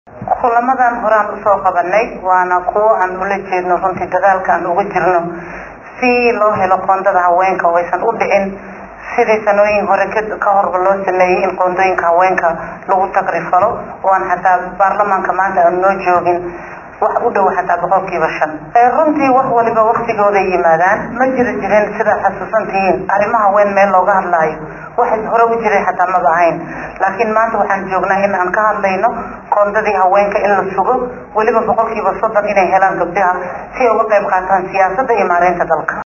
kulamadan horaan usoo qabanay waana kuwo aan ula jeedno runtii dadaalka aan uga jirno si loo helo qoondada haweenka oo aysan u dhicin sidii sanooyin hore ka horba loo sameeyey in qoondooyinka haweenka lagu takrifalo oo aan xataa baarlamaanka maanta aan noo joogin wax u dhow xataa boqolkiiba shan runtii wax waliba waktigooday yimaadaan ma jiri jirin sidaa xasuusantihiin arrimaha haween meel looga hadlaayo waxay hore u jiray xataa maba ahayn laakiin maanta waxaan joognaa in aan ka hadlayno qoondadii haweenka in la sugo weliba boqolkiiba soddon inay helaan gabdhaha si ay uga qayb qaataan siyaasadda iyo maareynta dalka